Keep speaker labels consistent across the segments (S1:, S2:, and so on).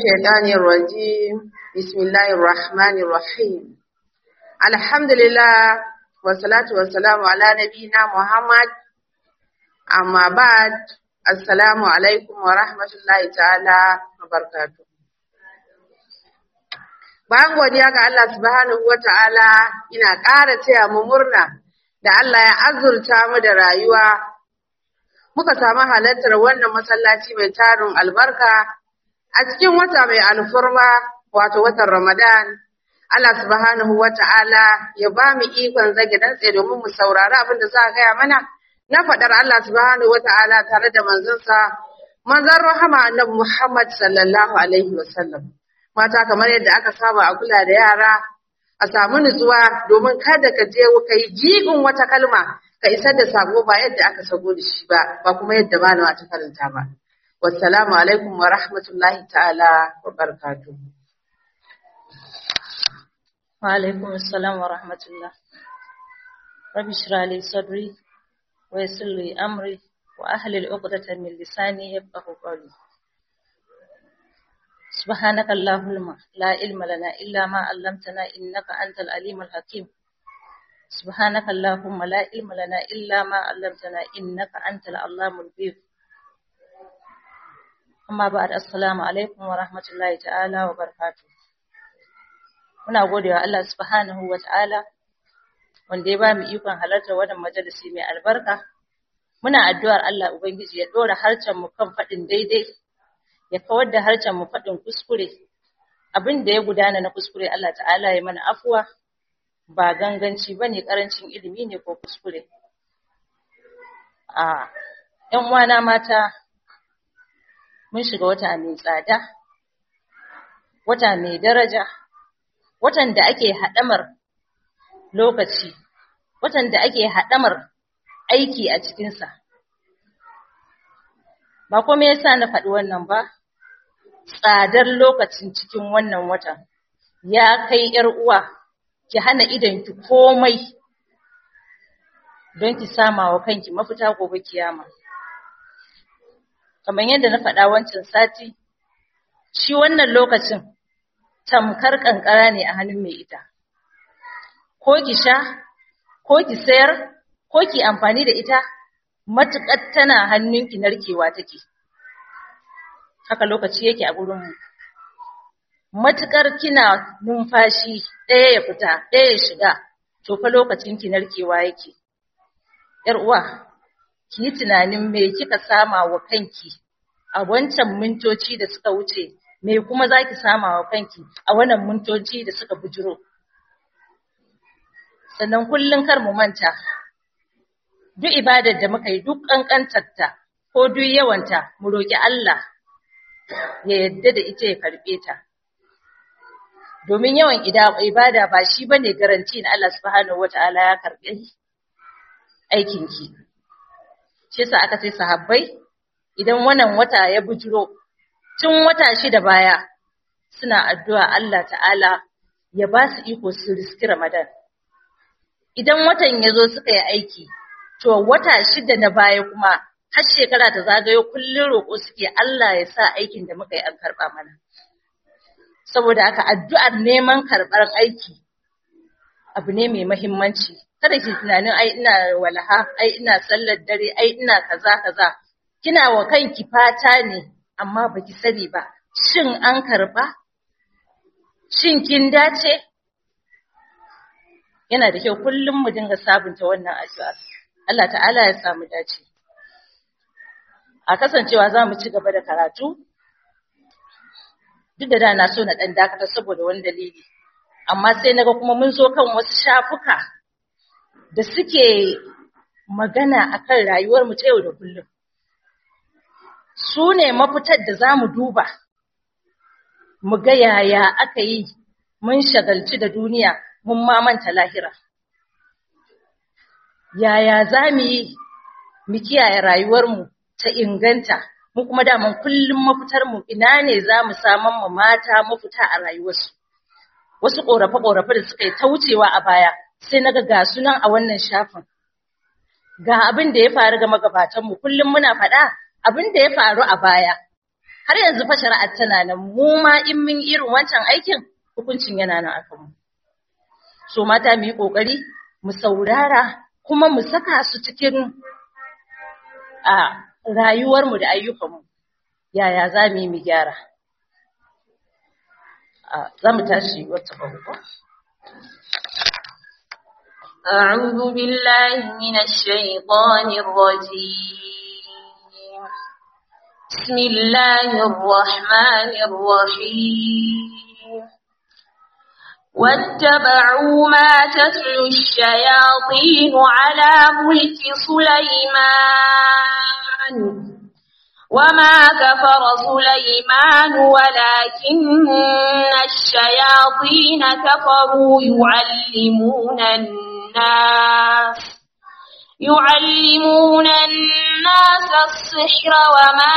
S1: الشيطان الرجيم بسم الله الرحمن الرحيم الحمد لله والصلاة والسلام على نبينا محمد أما بعد السلام عليكم ورحمة الله تعالى وبركاته Bayan godiya ga Allah subhanahu wa ta'ala ina ƙara taya mu murna da Allah ya azurta mu da rayuwa muka samu halartar wannan masallaci mai tarin albarka a cikin wata mai alfurma wato watan Ramadan Allah subhanahu wata'ala ya ba mu ikon zage dantse domin mu saurari abin da za a gaya mana na faɗar Allah subhanahu wata'ala tare da manzonsa manzon rahama annabi Muhammad sallallahu alaihi wasallam mata kamar yadda aka saba a kula da yara a samu nutsuwa domin kada ka je ka yi jigon wata kalma ka isar da sako ba yadda aka sako da shi ba ba kuma yadda malama ta karanta ba wassalamu alaikum wa rahmatullahi ta'ala wa barakatuh
S2: wa alaikum assalam wa rahmatullah rabbi shrah li sadri wa yassir li amri wa ahlil 'uqdatan min lisani yafqahu qawli سبحانك اللهم لا علم لنا إلا ما علمتنا إنك أنت العليم الحكيم سبحانك اللهم لا علم لنا إلا ما علمتنا إنك أنت العلام الغيب أما بعد السلام عليكم ورحمة الله تعالى وبركاته muna godewa Allah subhanahu wa ta'ala wanda ya ba mu ikon halartar wannan majalisi mai albarka muna addu'ar Allah ubangiji ya dora harcen mu kan faɗin daidai ya kawar da harcen mu faɗin kuskure abin da ya gudana na kuskure Allah ta'ala ya mana afuwa ba ganganci bane karancin ilimi ne ko kuskure a ƴan uwana mata mun shiga wata mai tsada wata mai daraja watan da ake haɗamar lokaci watan da ake haɗamar aiki a cikinsa ba kuma yasa na faɗi wannan ba tsadar lokacin cikin wannan watan ya kai ‘yar uwa ki hana ki komai don ki sama wa kanki mafita gobe kiyama kamar yadda na faɗa wancan sati shi wannan lokacin tamkar ƙanƙara ne a hannun mai ita ko ki sha ko ki sayar ko ki amfani da ita matuƙar tana hannunki narkewa take haka lokaci yake a gurinmu matuƙar kina numfashi ɗaya ya fita ɗaya ya shiga to fa lokacin ki narkewa yake yar uwa ki yi tunanin me kika sama wa kanki a wancan mintoci da suka wuce me kuma zaki sama wa kanki a wannan mintoci da suka bujiro sannan kullun kar mu manta duk ibadar da muka yi duk ƙanƙantarta ko duk yawanta mu roƙi Allah ya yadda da ita ya karɓe ta domin yawan ibada ba shi bane garanti na Allah subhanahu wataala ya karɓe aikinki shi yasa aka ce sahabbai idan wannan wata ya bujiro tun wata shida baya suna addu'a Allah ta'ala ya ba su iko su riski Ramadan idan watan ya zo suka yi aiki to wata shida na baya kuma har shekara ta zagayo kullun roƙo suke Allah ya sa aikin da muka yi an karɓa mana saboda haka addu'ar neman karɓar aiki abu ne mai mahimmanci kada ki tunanin ai ina walaha ai ina sallar dare ai ina kaza kaza kina wa kanki fata ne amma baki sani ba shin an karɓa shin kin dace yana da kyau kullum mu dinga sabunta wannan addu'a Allah ta'ala ya samu dace a kasancewa za mu ci gaba da karatu duk da da na so na ɗan dakata saboda wani dalili amma sai naga kuma mun zo kan wasu shafuka da suke magana akan rayuwar mu ta yau da kullum su ne mafitar da za mu duba mu ga yaya aka yi mun shagalci da duniya mun mamanta lahira yaya za mu yi mu kiyaye rayuwarmu ta inganta mu kuma daman kullum mafitarmu ina ne za mu saman mu mata mafita a rayuwarsu wasu ƙorafe-ƙorafe da suka yi ta wucewa a baya sai na ga sunan a wannan shafin ga abin da ya faru ga magabatanmu kullum muna faɗa abin da ya faru a baya har yanzu fa shari'ar tana nan mu ma in mun irin wancan aikin hukuncin yana nan akan mu so mata mu yi kokari mu saurara kuma mu saka su cikin a rayuwarmu da ayyukanmu yaya za mu yi mu gyara za mu tashi wata babu
S3: أعوذ بالله من الشيطان الرجيم بسم الله الرحمن الرحيم واتبعوا ما تتلو الشياطين على ملك سليمان وما كفر سليمان ولكن الشياطين كفروا يعلمون الناس يعلمون الناس السحر وما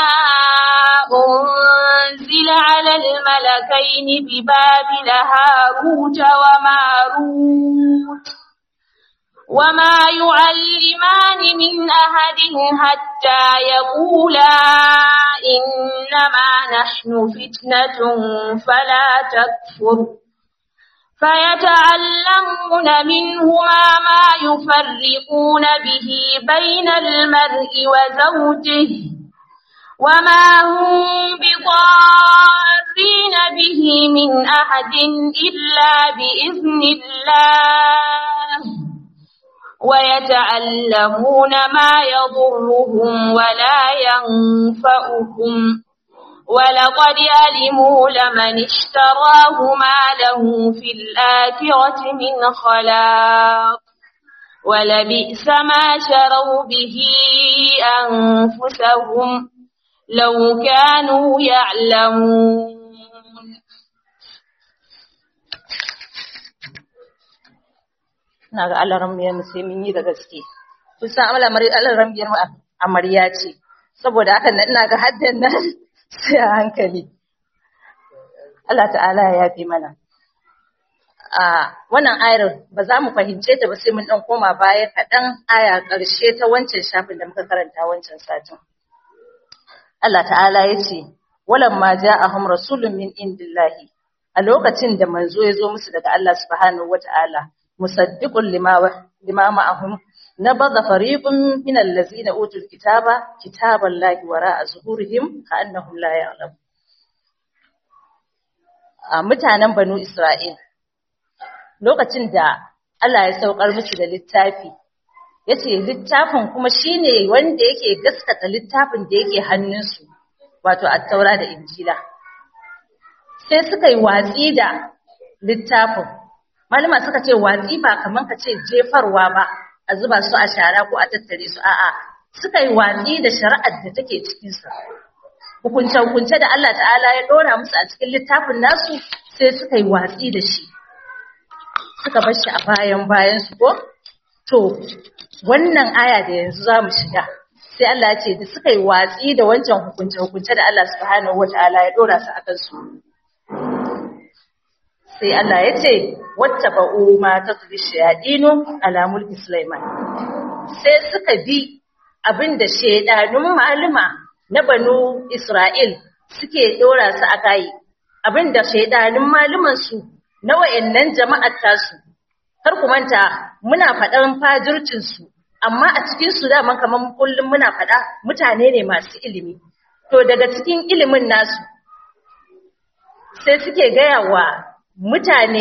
S3: أنزل على الملكين ببابل هاروت وماروت وما يعلمان من أحد حتى يقولا إنما نحن فتنة فلا تكفر فيتعلمون منهما ما يفرقون به بين المرء وزوجه وما هم بضارين به من أحد إلا بإذن الله ويتعلمون ما يضرهم ولا ينفعهم ولقد علموا لمن اشتراه ما له في الآخرة من خلاق ولبئس ما شروا به أنفسهم لو كانوا يعلمون
S2: ina ga alaramiyar mu sai mun yi da gaske kun san alaramiyar mu amarya ce saboda haka ina ga haddan nan sai a hankali Allah ta'ala ya yafe mana a wannan ayar ba za mu fahimce ta ba sai mun dan koma baya kaɗan aya ƙarshe ta wancan shafin da muka karanta wancan satin Allah ta'ala ya ce walamma ja'ahum rasulun min indillahi a lokacin da manzo ya zo musu daga Allah subhanahu wata'ala musaddiqun lima lima ma'ahum nabadha fariqun min allazina utul kitaba kitaballahi wara'a zuhurihim ka'annahum la ya'lam a mutanen banu Isra'il lokacin da Allah ya saukar musu da littafi yace littafin kuma shine wanda yake gaskata littafin da yake hannunsu wato at-taura da injila sai suka yi watsi da littafin malama suka ce watsi ba kaman ka ce jefarwa ba a zuba su a shara ko a tattare su a'a suka yi watsi da shari'ar da take cikin sa hukunce hukunce da Allah ta'ala ya dora musu a cikin littafin nasu sai suka yi watsi da shi suka bar shi a bayan bayan su ko to wannan aya da yanzu za mu shiga sai Allah ya ce da suka yi watsi da wancan hukunce hukunce da Allah subhanahu wataala ya dora su akan su sai Allah ya ce wata ba'u ma ta turi shayadinu ala mulki Sulaiman sai suka bi abinda shaidanun maluma na banu Isra'il suke dora su a kai abinda shaidanun maluman su na wayannan jama'ar tasu kar ku manta muna faɗan fajircin su amma a cikin su da kaman kullum muna faɗa mutane ne masu ilimi to daga cikin ilimin nasu sai suke gaya wa mutane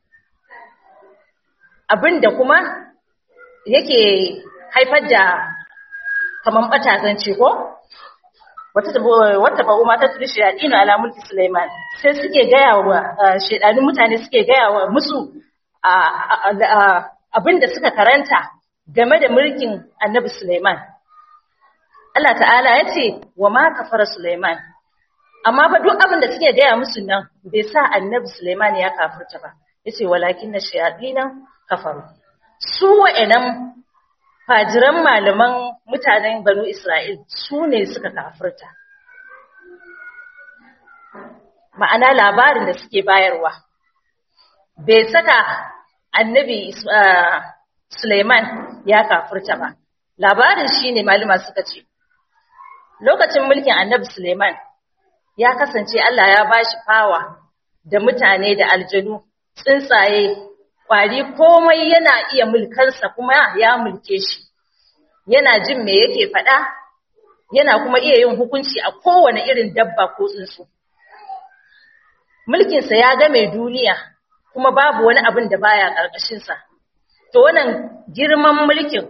S2: abin da kuma yake haifar da kaman batazanci ko wata ba umar ta turi shayaɗinu ala mulki Sulaiman sai suke gaya wa shaidanin mutane suke gaya wa musu abin da suka karanta game da mulkin annabi Sulaiman Allah ta'ala ya ce wa ma kafara Sulaiman amma fa duk abin da suke gaya musu nan bai sa annabi Sulaiman ya kafirta ba yace walakin na shayatina kafaru su wa'annan fajiran malaman mutanen banu Isra'il su ne suka kafirta ma'ana labarin da suke bayarwa bai saka annabi Sulaiman ya kafirta ba labarin shine malama suka ce lokacin mulkin annabi Sulaiman ya kasance Allah ya bashi fawa da mutane da aljanu tsuntsaye kwari komai yana iya mulkansa kuma ya mulke shi yana jin me yake faɗa yana kuma iya yin hukunci a kowane irin dabba ko tsuntsu mulkinsa ya game duniya kuma babu wani abin da baya ƙarƙashinsa to wannan girman mulkin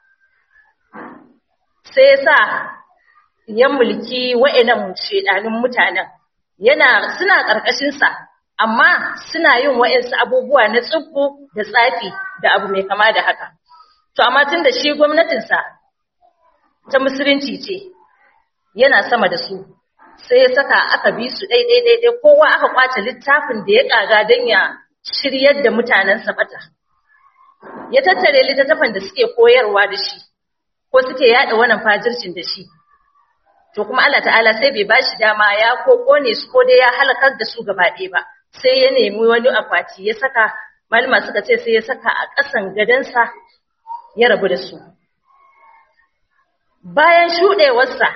S2: sai ya sa ya mulki wa'annan shedanin mutanen yana suna ƙarƙashinsa amma suna yin wa'ansu abubuwa na tsubbu da tsafi da abu mai kama da haka to amma tun da shi gwamnatinsa ta musulunci ce yana sama da su sai ya saka aka bi su ɗaiɗai ɗaiɗai kowa aka kwace littafin da ya ƙaga don ya shiryar da mutanensa bata ya tattare littattafan da suke koyarwa da shi ko suke yaɗa wannan fajircin da shi to kuma Allah ta'ala sai bai bashi dama ya ko kone su ko dai ya halakar da su gaba ɗaya ba sai ya nemi wani akwati ya saka malama suka ce sai ya saka a ƙasan gadansa ya rabu da su bayan shuɗewarsa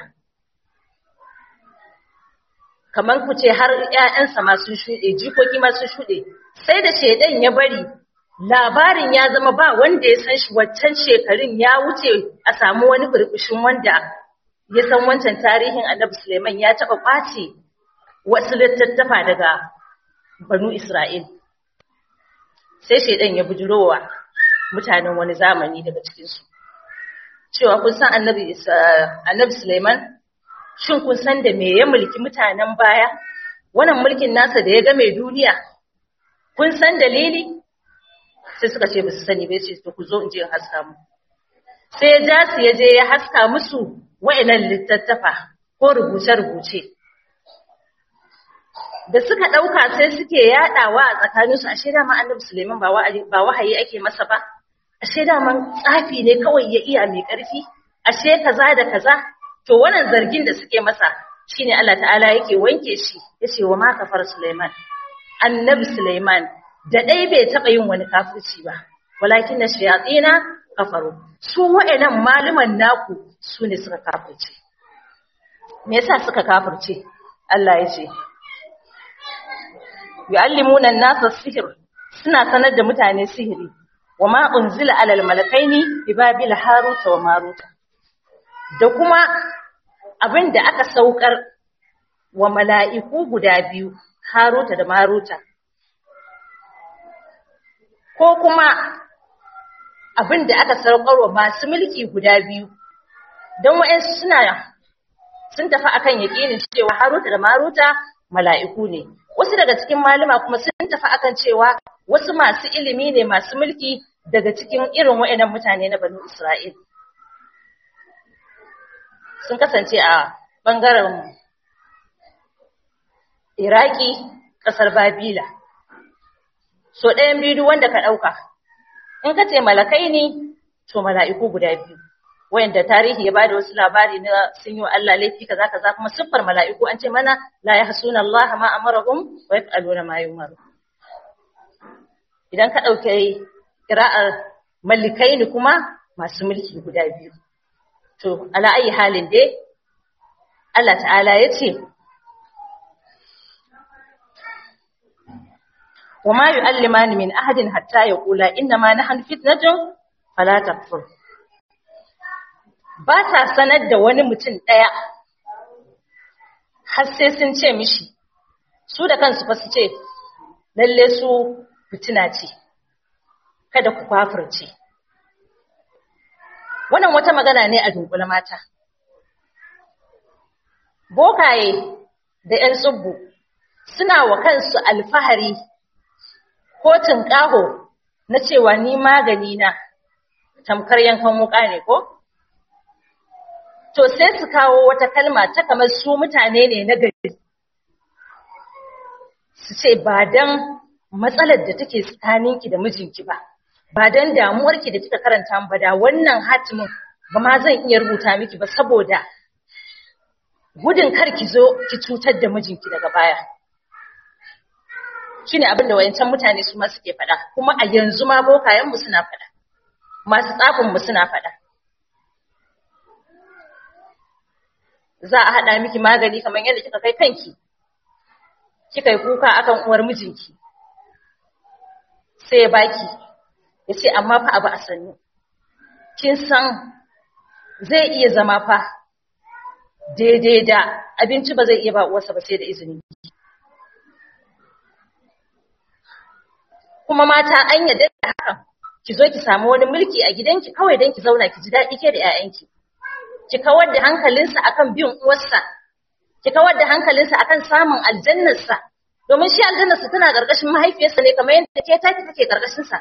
S2: kamar ku ce har ‘ya'yansa masu shuɗe, jikoki masu shuɗe, sai da shaidan ya bari labarin ya zama ba wanda ya san shi waccan shekarun ya wuce a samu wani burbushin wanda ya san wancan tarihin annabi Suleiman ya taɓa ƙwace wasu littattafa daga banu Isra'il. Sai shaidan ya bujurowa mutanen wani zamani daga cikinsu. Cewa kun san annabi Suleiman shin kun san da me ya mulki mutanen baya wannan mulkin nasa da ya ga mai duniya kun san dalili sai suka ce ba su sani ba ce to ku zo in je in haska mu sai ya ja su ya je ya haska musu wa'annan littattafa ko rubuce-rubuce da suka ɗauka sai suke yaɗawa a tsakaninsu ashe dama annabi Suleiman ba wahayi ake masa ba ashe dama tsafi ne kawai ya iya mai ƙarfi ashe kaza da kaza to wannan zargin da suke masa shine Allah ta'ala yake wanke shi yace wa ma kafar Sulaiman annabi Sulaiman da dai bai taba yin wani kafirci ba walakin na shayatina kafaru su wa'annan maluman naku su ne suka kafirce me yasa suka kafirce Allah yace yu'allimuna an-nasa sihr suna sanar da mutane sihiri wa ma unzila alal malakaini bi babil haruta wa maruta da kuma abin da aka saukar wa mala'iku guda biyu, Haruta da Maruta, ko kuma abin da aka saukar wa masu mulki guda biyu, don wa'yansu suna sun tafi akan yaƙinin cewa Haruta da Maruta mala'iku ne. Wasu daga cikin malama kuma sun tafi akan cewa wasu masu ilimi ne masu mulki daga cikin irin wa'yannan mutane na Banu Isra'il. sun kasance a ɓangaren Iraki, ƙasar Babila. So ɗayan biyu wanda ka ɗauka, in ka ce malakai ne, to mala'iku guda biyu, wayanda tarihi ya ba da wasu labari na sun yi wa Allah laifi kaza kaza kuma siffar mala'iku an ce mana la ya hasuna Allah ma amarahum wa yaf'aluna ma yumaru. Idan ka ɗauke ƙira'ar malikai ne kuma masu mulki guda biyu. To, ala ayi halin dai, Allah ta'ala ya ce, Wa ma yu'allimani min ahadin hatta ya kula inna ma na fitnatun fala takfur. Ba ta sanar da wani mutum ɗaya, har sai sun ce mishi, su da kansu fa su ce, lalle su fitina ce, kada ku kwafirce. wannan wata magana ne a dunkule mata bokaye da 'yan tsubbu suna wa kansu alfahari ko tunƙaho na cewa ni magani na tamkar yankan wuka ne ko to sai su kawo wata kalma ta kamar su mutane ne na gari su ce ba dan matsalar da take tsakaninki da mijinki ba ba don damuwarki da kika karanta ba da wannan hatimin ba ma zan iya rubuta miki ba saboda gudun kar ki zo ki cutar da mijinki daga baya shine abin da wayancan mutane su ma suke faɗa kuma a yanzu ma bokayen mu suna faɗa masu tsafin mu suna faɗa za a haɗa miki magani kamar yadda kika kai kanki kika yi kuka akan uwar mijinki sai ya baki ya ce amma fa abu a sannu kin san zai iya zama fa daidai da abinci ba zai iya ba uwarsa ba sai da izini kuma mata an yadda da hakan ki zo ki samu wani mulki a gidanki kawai don ki zauna ki ji daɗi ke da 'ya'yanki ki kawar da hankalinsa akan bin uwarsa ki kawar da hankalinsa akan samun aljannarsa domin shi aljannarsa tana ƙarƙashin mahaifiyarsa ne kamar yadda ke taki take ƙarƙashinsa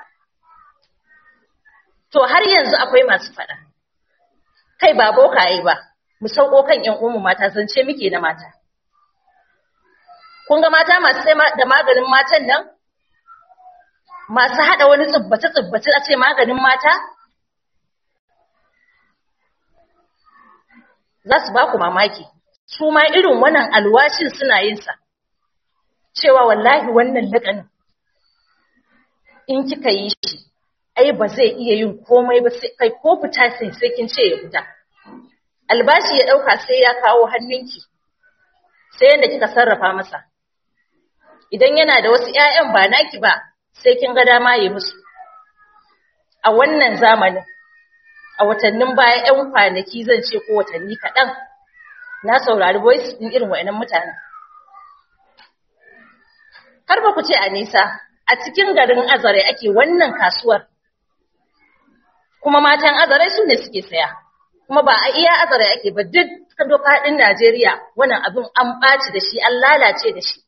S2: to har yanzu akwai masu faɗa kai ba bokaye ba mu sauko kan ƴan uwanmu mata zance muke na mata kun ga mata masu sai da maganin matan nan masu haɗa wani tsubbace-tsubbace a ce maganin mata za su ba ku mamaki su ma irin wannan alwashin suna yin sa cewa wallahi wannan laƙanin in kika yi shi ai ba zai iya yin komai ba sai kai ko fita sai sai kin ce ya fita albashi ya ɗauka sai ya kawo hannunki sai yadda kika sarrafa masa idan yana da wasu ƴaƴan ba naki ba sai kin ga dama yi musu a wannan zamanin a watannin baya ƴan kwanaki zan ce ko watanni kaɗan na saurari voice ɗin irin wa'annan mutanen har ba ku ce a nisa a cikin garin azare ake wannan kasuwar kuma matan azare su ne suke saya kuma ba a iya azare ake ba duk doka ɗin Najeriya wannan abin an ɓaci da shi an lalace da shi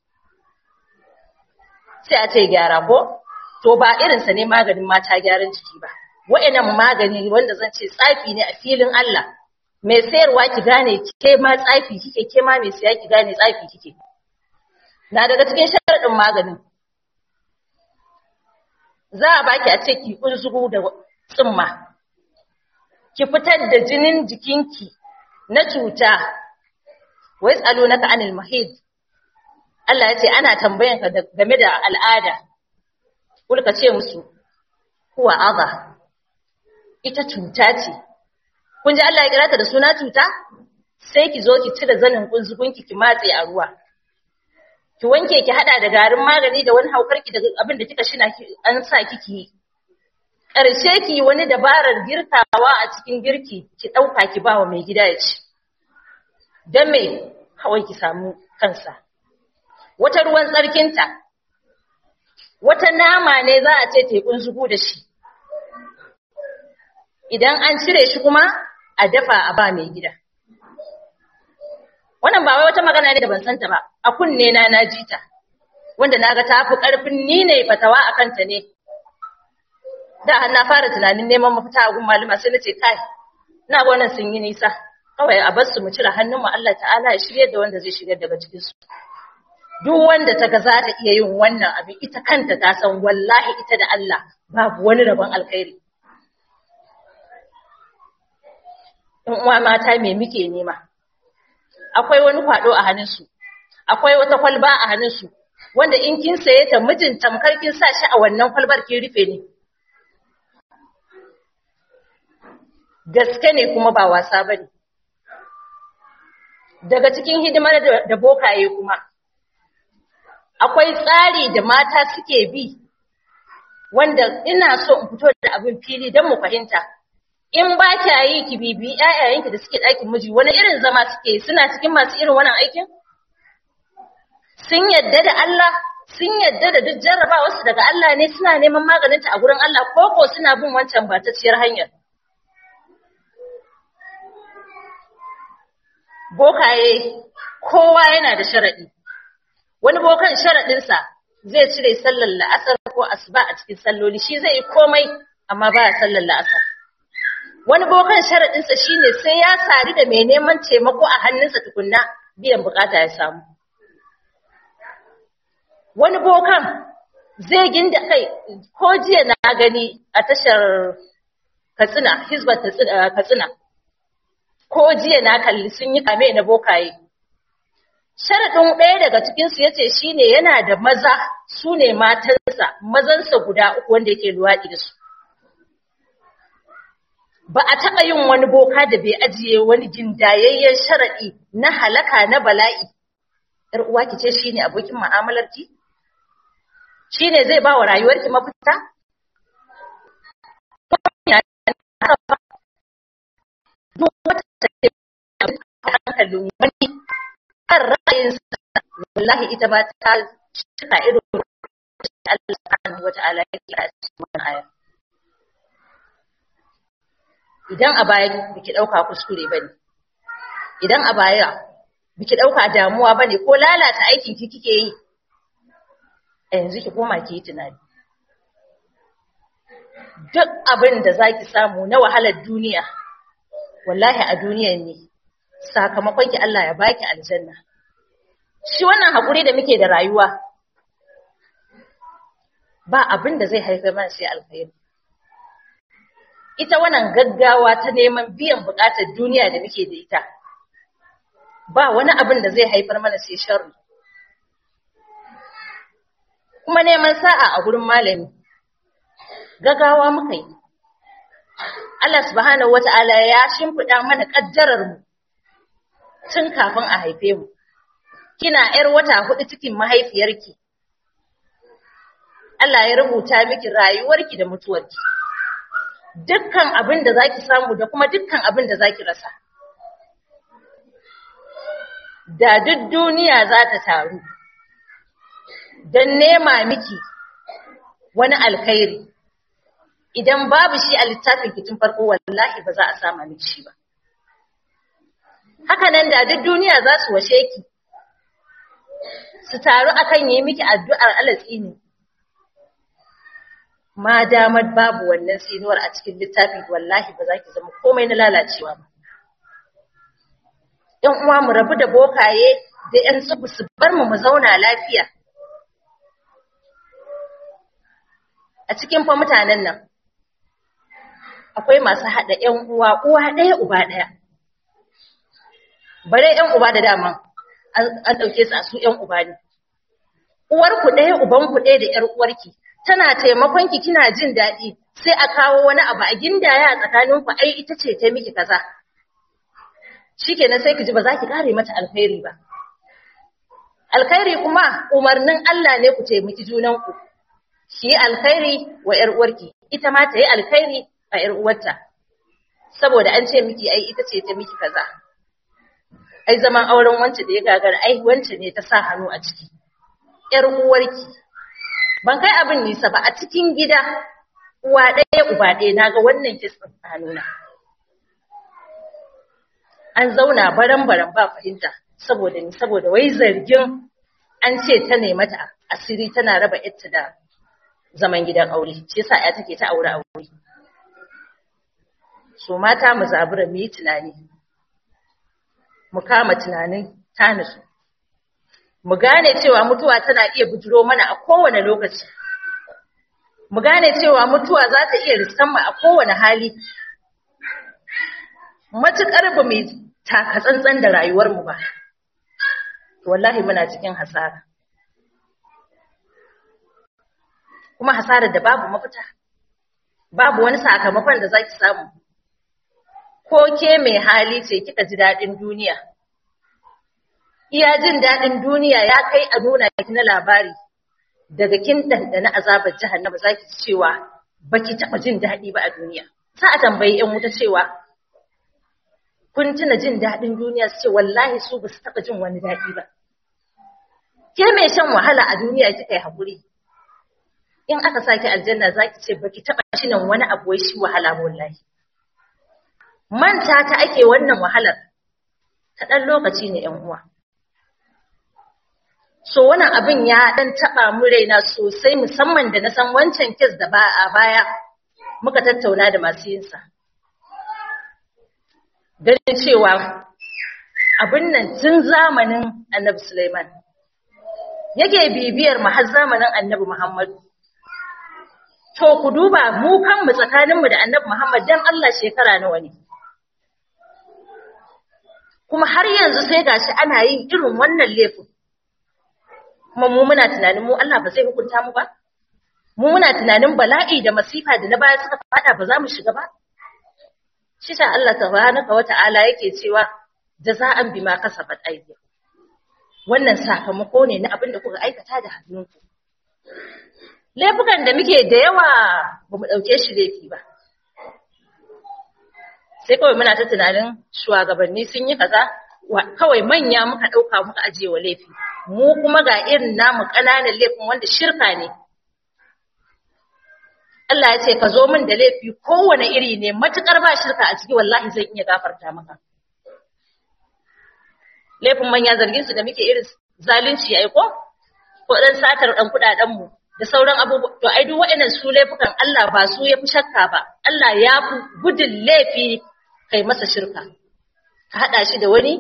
S2: sai a ce gyara ko to ba irinsa ne maganin mata gyaran jiki ba wa'annan magani wanda zan ce tsafi ne a filin Allah mai sayarwa ki gane ke ma tsafi kike ke ma mai saya ki gane tsafi kike na daga cikin sharadin maganin za a baki a ce ki kunzugu da tsimma ki fitar da jinin jikinki na cuta wai tsalo naka anil mahid Allah ya ce ana tambayan ka game da al'ada kulka ce musu huwa adha ita cuta ce kun ji Allah ya kira ta da suna cuta sai ki zo ki cire zanin kunzugunki ki matse a ruwa ki wanke ki hada da garin magani da wani haukar ki da abin da kika shina an sa kiki ƙarshe ki wani dabarar girkawa a cikin girki ki ɗauka ki ba wa mai gida ya ci don me kawai ki samu kansa wata ruwan tsarkinta wata nama ne za a ce tekun zugu da shi idan an cire shi kuma a dafa a ba mai gida wannan ba wai wata magana ne da ban santa ba a kunne na na ji ta wanda naga ta fi karfin ni ne fatawa a kanta ne da har na fara tunanin neman mafita a gun malama sai nace kai ina ga wannan sun yi nisa kawai a bar su mu cire hannun mu Allah ta'ala ya shirye da wanda zai shigar daga cikin su duk wanda ta ga za ta iya yin wannan abin ita kanta ta san wallahi ita da Allah babu wani rabon alkhairi in uwa mata me muke nema akwai wani kwado a hannunsu akwai wata kwalba a hannunsu wanda in kin saye ta mijin tamkar kin sa shi a wannan kwalbar kin rufe ne gaske ne kuma ba wasa bane daga cikin hidimar da bokaye kuma akwai tsari da mata suke bi wanda ina so in fito da abin fili don mu fahimta in ba kya yi ki bibi ƴaƴayenki da suke ɗakin miji wani irin zama suke suna cikin masu irin wannan aikin sun yadda da Allah sun yadda da duk jarraba wasu daga Allah ne suna neman maganinta a gurin Allah ko ko suna bin wancan batacciyar hanyar bokaye kowa yana da sharaɗi wani bokan sharaɗinsa zai cire sallar la'asar ko asuba a cikin salloli shi zai yi komai amma baya sallar la'asar wani bokan sharaɗinsa shine sai ya sadu da mai neman taimako a hannunsa tukunna biyan bukata ya samu wani bokan zai ginda kai ko jiya na gani a tashar katsina hizbar katsina ko jiya na kalli sun yi kame na bokaye sharaɗin ɗaya daga cikinsu ya ce shi ne yana da maza su ne matansa mazansa guda uku wanda yake luwaɗi da su ba a taɓa yin wani boka da bai ajiye wani gindayayyen sharaɗi na halaka na bala'i ‘yar uwa ki ce shi ne abokin mu'amalarki shi ne zai ba wa rayuwarki mafita duk wata take hankalin wani kan ra'ayinsa wallahi ita ba ta cika irin Allah subhanahu wa ta'ala yake a cikin wannan aya idan a baya biki dauka kuskure bane idan a baya biki dauka damuwa bane ko lalata aikin ki kike yi a yanzu ki koma ki yi tunani duk abin da zaki samu na wahalar duniya wallahi a duniyar ne sakamakon ki Allah ya baki aljanna shi wannan hakuri da muke da rayuwa ba abin da zai haifar mana sai alkhairi ita wannan gaggawa ta neman biyan bukatar duniya da muke da ita ba wani abin da zai haifar mana sai sharri kuma neman sa'a a gurin malami gaggawa muka yi Allah subhanahu wata'ala ya shimfiɗa mana ƙaddarar mu tun kafin a haife mu kina ‘yar wata hudu cikin mahaifiyarki Allah ya rubuta miki rayuwarki da mutuwarki dukkan abin da zaki samu da kuma dukkan abin da zaki rasa da duk duniya za ta taru don nema miki wani alkhairi idan babu shi a littafin kitin farko wallahi ba za a sama miki shi ba haka nan da duk duniya za su washe ki su taru akan yi miki addu'ar alatsi ne ma damar babu wannan tsinuwar a cikin littafin wallahi ba za ki zama komai na lalacewa ba ‘yan uwa mu rabu da bokaye da ‘yan tsubu su bar mu mu zauna lafiya. A cikin fa mutanen nan, akwai masu haɗa ‘yan uwa, uwa ɗaya uba ɗaya. Bare ‘yan uba da dama an ɗauke su a su ‘yan uba ne. Uwarku ɗaya, ubanku ɗaya da ‘yar uwarki, tana taimakon ki kina jin daɗi, sai a kawo wani abu a gindaya a tsakaninku, ai ita ce ta miki kaza. shikenan sai ki ji ba za ki kare mata alkhairi ba alkhairi kuma umarnin Allah ne ku taimaki junanku ki yi alkhairi wa ƴar uwarki ita ma ta yi alkhairi a ƴar uwarta saboda an ce miki ai ita ce ta miki kaza ai zaman auren wance da ya gagara ai wance ne ta sa hannu a ciki ƴar uwarki ban kai abin nisa ba a cikin gida uwa ɗaya uba ɗaya naga wannan kisan a hannuna an zauna baran-baran ba fahimta saboda ni saboda wai zargin an ce ta ne mata asiri tana raba ita da zaman gidan aure shi yasa ya take ta aure aure so mata mu zabura mu yi tunani mu kama tunanin tanisu mu gane cewa mutuwa tana iya bujiro mana a kowane lokaci mu gane cewa mutuwa za ta iya riskan mu a kowane hali matuƙar ba mu taka tsantsan da rayuwarmu ba, wallahi muna cikin hasara. Kuma hasarar da babu mafita, babu wani sakamakon da za ki samu. Ko ke mai hali ce kika ji daɗin duniya. Iya jin daɗin duniya ya kai a nuna ki na labari, daga kin ɗanɗana azabar jahannama za ki cewa ba ki taɓa jin daɗi ba a duniya. Sa a tambayi ‘yan wuta cewa, kun tuna jin daɗin duniya su ce wallahi su ba su taɓa jin wani daɗi ba. Ke mai shan wahala a duniya kika yi haƙuri. In aka sa ki aljanna za ki ce ba ki taɓa shinan wani abu wai shi wahala wallahi. Manta ta ake wannan wahalar, ta ɗan lokaci ne ‘yan uwa. So wannan abin ya ɗan taɓa mu raina sosai musamman da na san wancan kes da ba a baya muka tattauna da masu yinsa. ganin cewa abin nan tun zamanin annabi Sulaiman yake bibiyar mu har zamanin annabi Muhammadu. To ku duba mu kanmu tsakaninmu da annabi Muhammad dan Allah shekara nawa ne. Kuma har yanzu sai gashi ana yin irin wannan laifin. Kuma mu muna tunanin mu Allah ba zai hukunta mu ba? Mu muna tunanin bala'i da masifa da na baya suka fada ba za mu shiga ba? shi sa Allah tabaraka wa ta'ala yake cewa jaza'an bima kasabat aydikum wannan sakamako ne na abin da kuka aikata da hannunku laifukan da muke da yawa ba mu ɗauke shi laifi ba sai kawai muna ta tunanin shugabanni sun yi kaza kawai manya muka ɗauka muka ajiye wa laifi mu kuma ga irin namu ƙananan laifin wanda shirka ne Allah ya ce ka zo min da laifi kowane iri ne matukar ba shirka a ciki wallahi zan iya gafarta maka laifin manya zargin su da muke irin zalunci ai ko ko dan satar dan kudaden mu da sauran abubuwa to ai duk waɗannan su laifukan Allah ba su yafi shakka ba Allah ya fi gudun laifi kai masa shirka ka hada shi da wani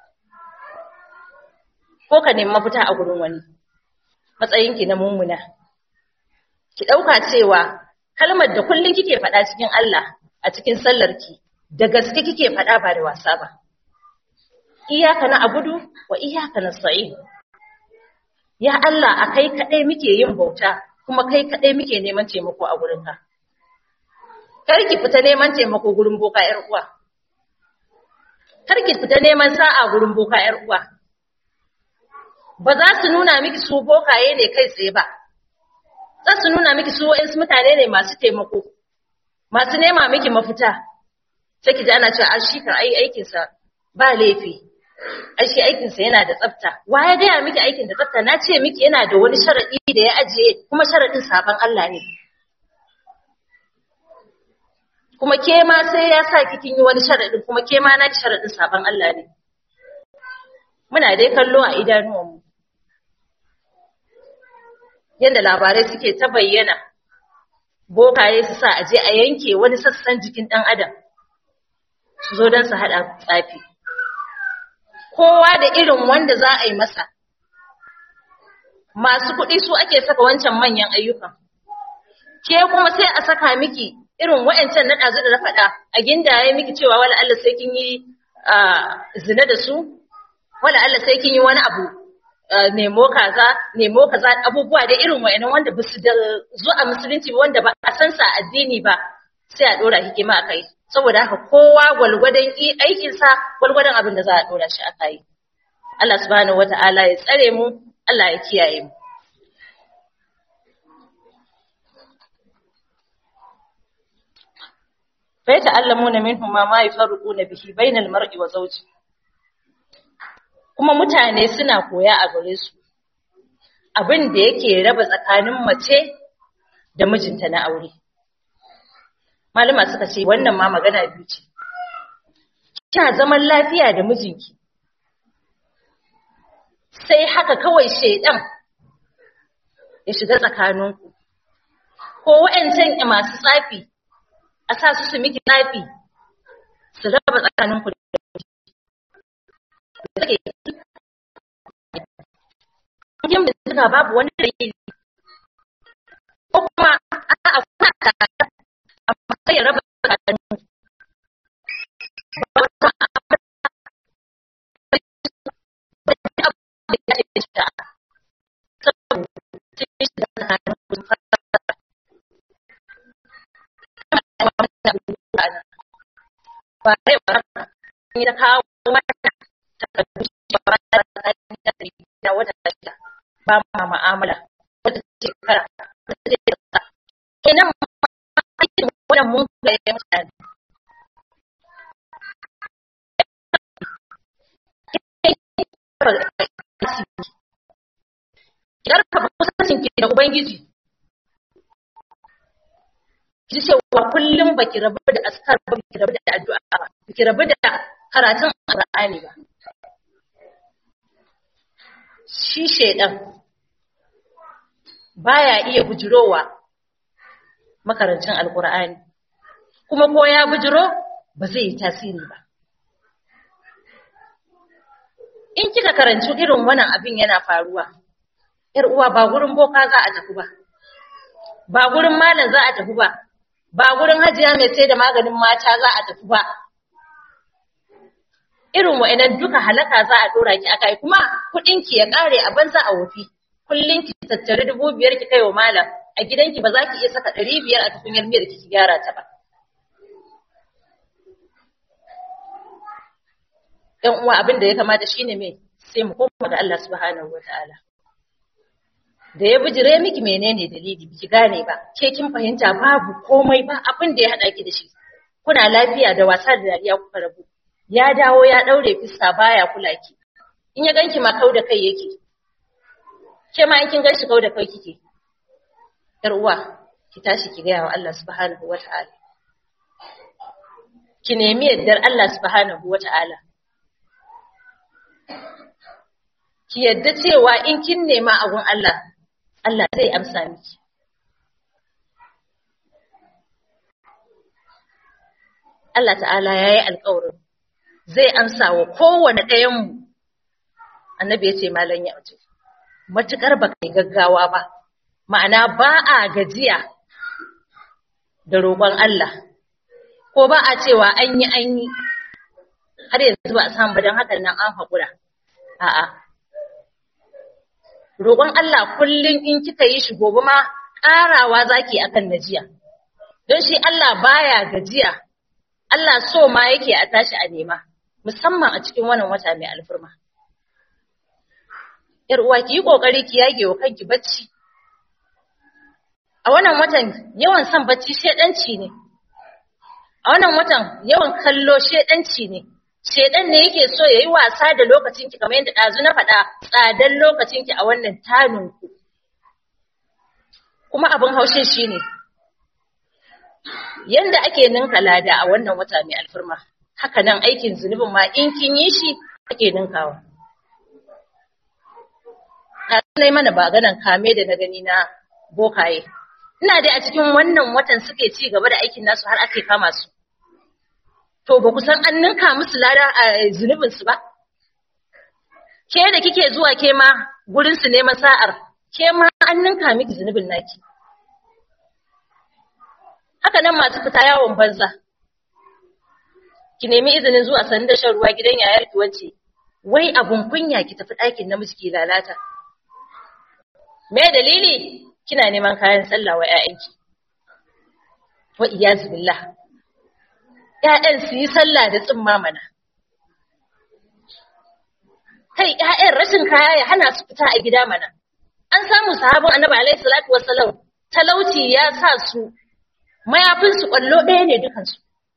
S2: ko ka nemi mafita a gurin wani matsayinki na mummuna ki dauka cewa kalmar da kullun kike faɗa cikin Allah a cikin sallarki da gaske kike faɗa ba da wasa ba iyaka na abudu wa iyaka na sa'in ya Allah a kai kaɗai muke yin bauta kuma kai kaɗai muke neman taimako a gurinka kar ki fita neman taimako gurin boka ƴar uwa kar ki fita neman sa'a gurin boka ƴar uwa ba za su nuna miki su bokaye ne kai tsaye ba za su nuna miki su wa'insu mutane ne masu taimako masu nema miki mafita sai ki ji ana cewa shi kan ai aikinsa ba laifi ai shi aikinsa yana da tsafta wa ya gaya miki aikin da tsafta na ce miki yana da wani sharaɗi da ya ajiye kuma sharaɗin sabon Allah ne kuma ke ma sai ya sa kikin yi wani sharaɗin kuma ke ma na sharaɗin sabon Allah ne muna dai kallo a idanuwanmu yadda labarai suke ta bayyana bokaye su sa aje a yanke wani sassan jikin ɗan adam su zo don su haɗa tsafi kowa da irin wanda za a yi masa masu kuɗi su ake saka wancan manyan ayyukan ke kuma sai a saka miki irin wa'ancan na ɗazu da na faɗa a gindaye miki cewa wala Allah sai kin yi zina da su wala Allah sai kin yi wani abu nemo kaza nemo kaza abubuwa da irin wa'annan wanda ba su da zo a musulunci wanda ba a san sa addini ba sai a dora hikima akai saboda haka kowa gwalgwadon aikin sa gwalgwadon abin da za a dora shi akai Allah subhanahu wata'ala ya tsare mu Allah ya kiyaye mu fa yata'allamuna minhum ma ma yafarquna bihi bainal mar'i wa zawji kuma mutane suna koya a gare su abin da yake raba tsakanin mace da mijinta na aure malama suka ce wannan ma magana biyu ce kina zaman lafiya da mijinki sai haka kawai shedan ya shiga tsakaninku ko wa'ancan masu tsafi a sa su su miki tsafi su raba tsakaninku da take yin bincika babu wani dalili ko kuma a kuna tare amma sai ya raba tsakanin ba rai ba ni da kawo mata na wata shida ba ma ma'amala wata shekara wata shekara kenan aikin wannan mun ga ya mutane Karfafa kusancin ki da Ubangiji, ki cewa kullum baki rabu da askar ba, baki rabu da addu'a ba, baki rabu da karatun Qur'ani ba. shi shaidan baya iya bujirowa makarancin alkur'ani kuma ko ya bujiro ba zai yi tasiri ba in kika karanci irin wannan abin yana faruwa yar uwa ba gurin boka za a tafi ba ba gurin malam za a tafi ba ba gurin hajiya mai sai da maganin mata za a tafi ba irin wa'annan duka halaka za a dora ki akai kuma kudin ki ya kare a banza a wofi kullun ki tattare dubu biyar ki kaiwa malam a gidanki ba za ki iya saka ɗari biyar a tukunyar miyar ki gyara ta ba ‘yan uwa abin da ya kamata shine me sai mu koma ga Allah subhanahu wataala da ya bijire miki menene dalili biki gane ba ke kin fahimta babu komai ba abin da ya hada ki da shi kuna lafiya da wasa da dariya kuka rabu ya dawo ya daure fiska baya kula ki in ya ganki ma kau da kai yake ke ma in kin ganshi kau da kai kike yar uwa ki tashi ki gaya wa Allah subhanahu wata'ala ki nemi yardar Allah subhanahu wata'ala ki yadda cewa in kin nema abun Allah Allah zai amsa miki Allah ta'ala ya yi alƙawarin zai amsa wa kowane ɗayanmu annabi ya ce malam ya ce matuƙar ba kai gaggawa ba ma'ana ba a gajiya da roƙon Allah ko ba a cewa an yi an yi har yanzu ba a samu don hakan nan an haƙura a'a roƙon Allah kullum in kika yi shi gobe ma ƙarawa zaki akan najiya don shi Allah baya gajiya Allah so ma yake a tashi a nema musamman a cikin wannan wata mai alfurma yar uwa ki yi kokari ki yage wa kanki bacci a wannan watan yawan son bacci shedanci ne a wannan watan yawan kallo shedanci ne shedan ne yake so yayi wasa da lokacinki kamar yadda dazu na faɗa tsadan lokacinki a wannan tanun ku kuma abin haushin shine yanda ake ninka lada a wannan wata mai alfarma haka nan aikin zunubin ma in kin yi shi ake ninkawa na mana baganan kame da na gani na bokaye ina dai a cikin wannan watan suke ci gaba da aikin nasu har ake kama su to ba ku san an ninka musu lada a zunubin su ba ke da kike zuwa ke ma gurin su neman sa'ar ke ma an ninka miki zunubin naki haka nan masu fita yawon banza ki nemi izinin zuwa sanin da shan ruwa gidan yayar ki wance wai abun kunya ki tafi ɗakin namiji ki lalata me dalili kina neman kayan sallah wa ƴaƴanki wa iyazu billah ƴaƴan su yi sallah da tsimma mana kai ƴaƴan rashin kaya ya hana su fita a gida mana an samu sahabin annabi alaihi salatu wassalam talauci ya sa su mayafinsu ƙwallo ɗaya ne dukansu.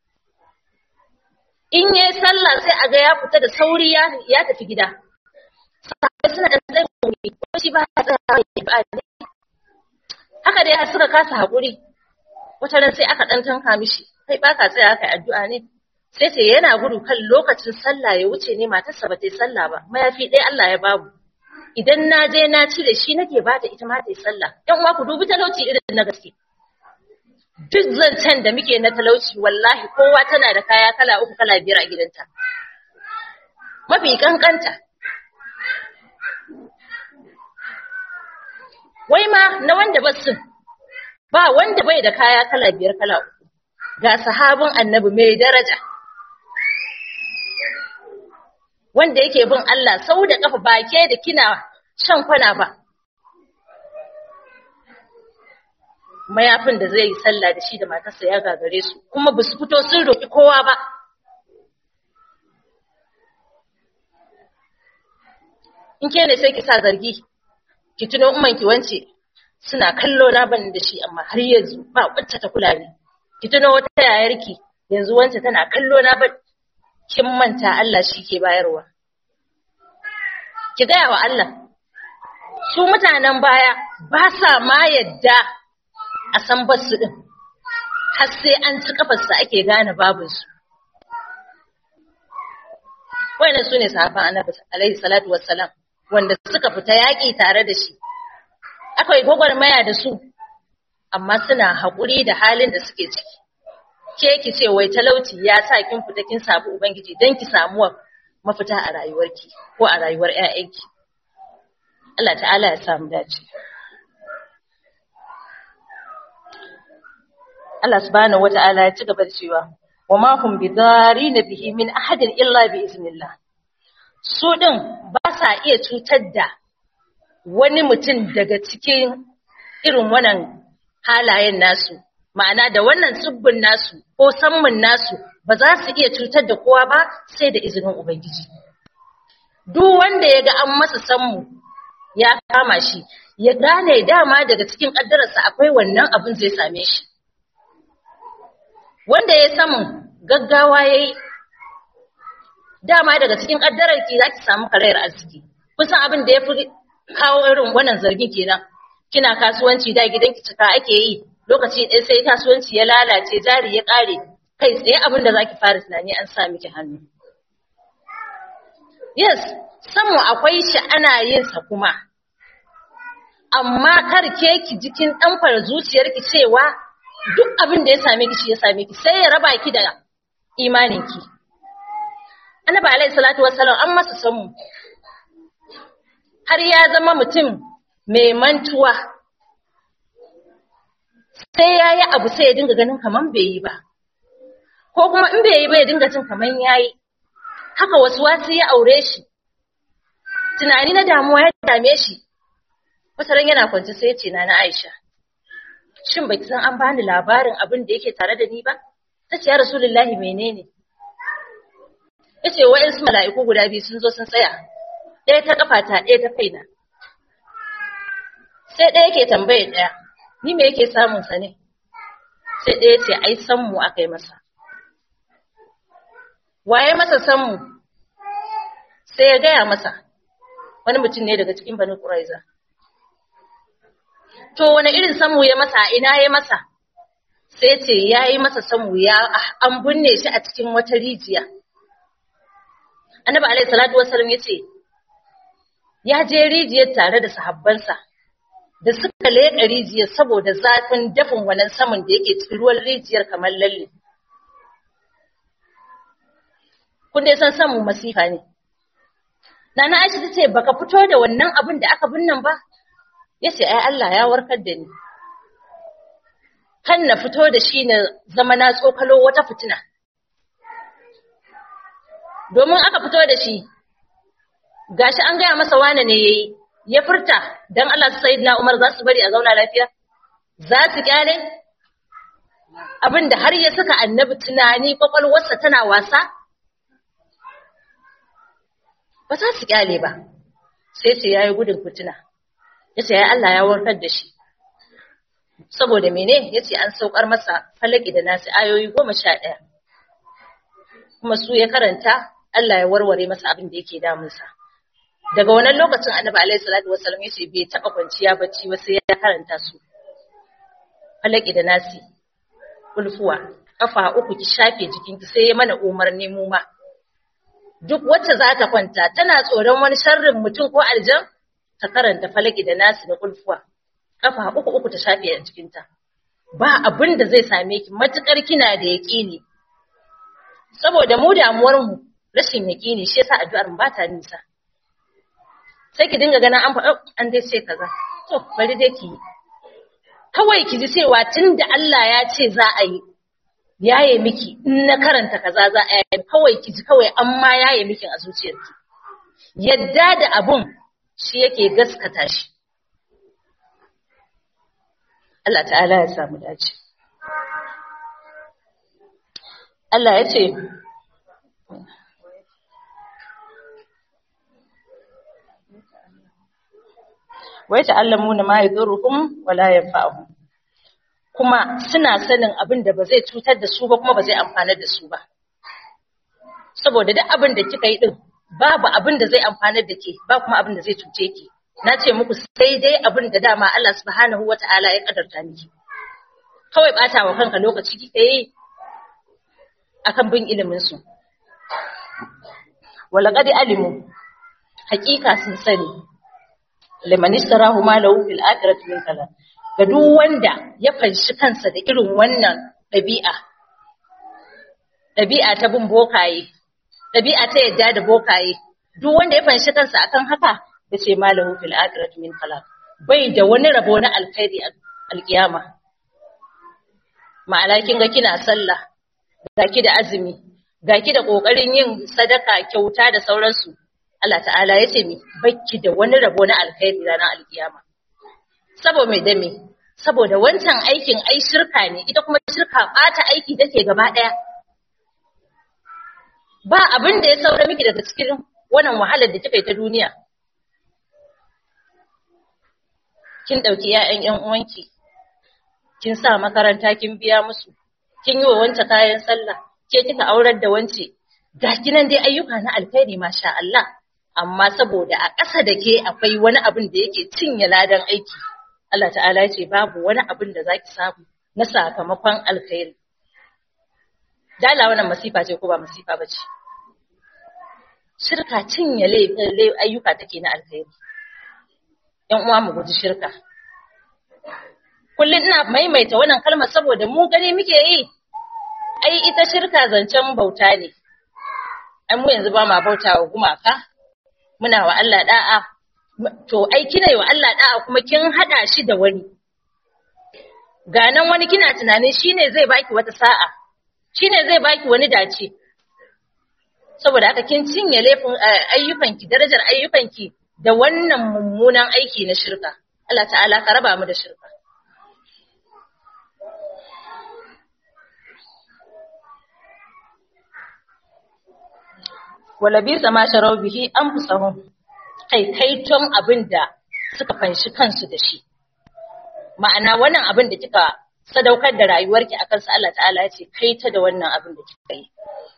S2: In yi sallah sai a ga ya fita da sauri ya tafi gida. Sahabai suna da tsaye wuri, ko shi ba ya tsaya ya ba ne. Haka dai suka kasa haƙuri, wata ran sai aka ɗan tanka mishi, kai ba ka tsaya aka addu'a ne. Sai ce yana gudu kan lokacin sallah ya wuce ne matarsa ba ta yi sallah ba, mayafi ɗaya Allah ya babu. Idan na je na cire shi nake ba ta ita ma ta yi sallah. ‘Yan uwa ku dubi talauci irin na gaske. duk zancen da muke na talauci wallahi kowa tana da kaya kala uku kala biyar a gidanta mafi kankanta wai ma na wanda ba su ba wanda bai da kaya kala biyar kala uku ga sahabin annabi mai daraja wanda yake bin Allah sau da kafa ba ke da kina shan kwana ba mayafin da zai yi sallah da shi da matarsa ya gagare su kuma ba su fito sun roƙi kowa ba in ke ne sai ki sa zargi ki tuno umman ki wance suna kallo na ban da shi amma har yanzu ba wacce ta kula ni ki tuno wata yayarki yanzu wance tana kallo na ban kin manta Allah shi ke bayarwa ki gaya wa Allah su mutanen baya ba sa ma yadda a san basu ɗin, har sai an ci kafarsa ake gane babinsu. Wannan su ne sahaban annabi alaihi salatu wassalam wanda suka fita yaƙi tare da shi. Akwai gwagwarmaya da su, amma suna haƙuri da halin da suke ciki. Ke ki ce wai talauci ya sa kin fita kin samu Ubangiji don ki samu mafita a rayuwarki ko a rayuwar 'ya'yanki. Allah ta'ala ya samu dace. Allah subhanahu wata'ala ya ci gaba da cewa wa ma hum bidarina bihi min ahadin illa bi iznillah su din ba sa iya cutar da wani mutum daga cikin irin wannan halayen nasu ma'ana da wannan tsibbin nasu ko sammun nasu ba za su iya cutar da kowa ba sai da izinin ubangiji duk wanda ya ga an masa sammu ya kama shi ya gane dama daga cikin ƙaddararsa akwai wannan abin zai same shi wanda ya samun gaggawa ya yi dama daga cikin ƙaddararki za ki samu karayar arziki kusan abin da ya fi kawo irin wannan zargin kenan kina kasuwanci da gidanki cika ake yi lokaci ɗaya sai kasuwanci ya lalace jari ya ƙare kai tsaye abin da zaki fara tunani an sa miki hannu yes samu akwai shi ana yin sa kuma amma kar ke ki jikin ɗanfar zuciyarki cewa duk abin da ya same ki shi ya same ki sai ya raba ki da imaninki annabi alaihi salatu wassalam an masa samu har ya zama mutum mai mantuwa sai ya yi abu sai ya dinga ganin kaman bai yi ba ko kuma in bai yi ba ya dinga jin kaman ya yi haka wasu wasu ya aure shi tunani na damuwa ya dame shi wataran yana kwance sai ya ce na na aisha shin baki san an bani labarin abin da yake tare da ni ba ta ce ya rasulullahi menene ya ce wa'insu mala'iku guda biyu sun zo sun tsaya ɗaya ta ƙafata ɗaya ta kaina sai ɗaya ke tambaye ɗaya ni me yake samun sa ne sai ɗaya ce ai san mu aka yi masa waye masa san mu sai ya gaya masa wani mutum ne daga cikin bani ƙuraiza to wani irin samu ya masa a ina ya masa sai ce ya yi masa samu ya an binne shi a cikin wata rijiya annabi alaihi salatu wasallam ya ce ya je rijiyar tare da sahabbansa da suka leƙa rijiyar saboda zafin dafin wannan saman da yake cikin ruwan rijiyar kamar lalle. Kun dai san samun masifa ne. Nana Aisha ta ce baka fito da wannan abin da aka binnan ba? Ya ce ai Allah ya warkar da ni. Kan na fito da shi na zama na tsokalo wata fitina. Domin aka fito da shi, gashi an gaya masa wane ne ya yi, ya furta don Allah su sayid na Umar za su bari a zauna lafiya? Za su kyale? Abin da har ya saka annabi tunani kwakwalwarsa tana wasa? Ba za su kyale ba, sai ce ya yi gudun fitina, ya ce ya Allah ya warkar da shi. Saboda mene ya ce an saukar masa falaki da nasu ayoyi goma sha ɗaya. Kuma su ya karanta Allah ya warware masa abin da yake damunsa. daga wannan lokacin annabi alaihi salatu wasallam yace bai taba kwanciya bacci ba sai ya karanta su falaki da nasi ulfuwa kafa uku ki shafe jikinki sai ya mana umarni mu ma duk wacce za ta kwanta tana tsoron wani sharrin mutum ko aljan ta karanta falaki da nasi da ulfuwa kafa uku uku ta shafe a jikinta ba abin da zai same ki matukar kina da yaƙini saboda mu damuwar mu rashin yaƙini shi yasa addu'ar mu ba ta nisa sai ki dinga ganin an faɗa an dai ce kaza to bari dai ki yi kawai ki ji cewa tunda Allah ya ce za a yi yaye miki in na karanta kaza za a yi kawai ki ji kawai an ma yaye miki a zuciyarki yadda da abun shi yake gaskata shi Allah ta'ala ya samu dace Allah ya ce wai ta'allamuna ma yadurruhum wala yanfa'uhum kuma suna sanin abin da ba zai cutar da su ba kuma ba zai amfanar da su ba saboda duk abin da kika yi din babu abin da zai amfanar da ke ba kuma abin da zai cuce ki na ce muku sai dai abin da dama Allah subhanahu wata'ala ya kadarta miki kawai bata wa kanka lokaci kika yi akan bin ilimin su walaqad alimu hakika sun sani liman istarahu ma lahu fil akhirati min kala ga duk wanda ya fanshi kansa da irin wannan dabi'a dabi'a ta bin bokaye dabi'a ta yadda da bokaye duk wanda ya fanshi kansa akan haka yace ma lahu fil akhirati min kala bai da wani rabo na alkhairi alkiyama ma'ana kin ga kina sallah gaki da azumi gaki da kokarin yin sadaka kyauta da sauransu Allah ta'ala ya ce mi bakki da wani rabo na alkhairi ranar alkiyama. Sabo mai dame, saboda wancan aikin ai shirka ne ita kuma shirka ɓata aiki take gaba ɗaya ba abin da ya saura miki daga cikin wannan wahalar da kika yi ta duniya kin ɗauki ‘ya'yan ‘yan uwanki kin sa makaranta kin biya musu kin yi wa wance kayan sallah ke kika aurar da wance ga kinan dai ayyuka na alkhairi masha Allah amma saboda a ƙasa da ke akwai wani abin da yake cinye ladan aiki Allah ta'ala ya ce babu wani abin da zaki samu na sakamakon alkhairi dala wannan masifa ce ko ba masifa ba ce shirka cinye ayyuka take na alkhairi ‘yan uwa mu guji shirka. Kullum ina maimaita wannan kalmar saboda mu gani muke yi, ai ita shirka zancen bauta ne, ai mu yanzu ba ma bauta wa gumaka, muna wa Allah da'a, to ai kina yi wa Allah da'a kuma kin haɗa shi da wani. Ga nan wani kina tunanin shi ne zai baki wata sa'a, shi ne zai baki wani dace. Saboda haka kin cinye laifin ayyukanki, darajar ayyukanki da wannan mummunan aiki na shirka. Allah ta'ala ka raba mu da shirka. Wala bi sama sharau bihi an fusahun kai kaiton abin da suka fanshi kansu da shi. Ma'ana wannan abin da kika sadaukar da rayuwarki a kansa Allah ta'ala ya ce kaita da wannan abin da kika yi.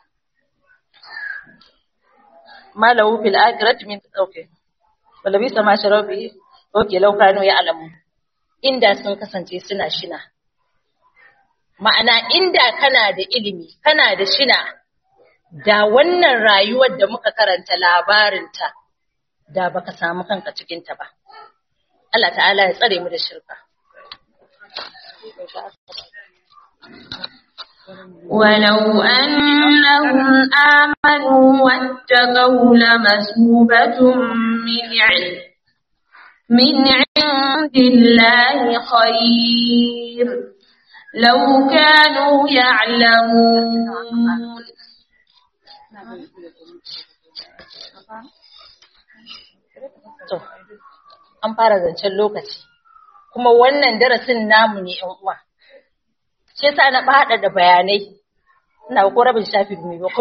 S2: Malahu fil akhirati min okay. wala bisa ma sharabi oke laukano ya alamu inda sun kasance suna shina ma'ana inda kana da ilimi kana da shina da wannan rayuwar da muka karanta labarinta da baka samu kanka cikinta ba Allah ta'ala ya tsare mu da shirka
S3: ولو أنهم آمنوا واتقوا لمثوبة من علم من عند الله خير لو كانوا يعلمون
S2: to an fara zancen lokaci kuma wannan darasin namu ne yan uwa shi yasa na bada da bayanai ina ko rabin shafi mai ba ko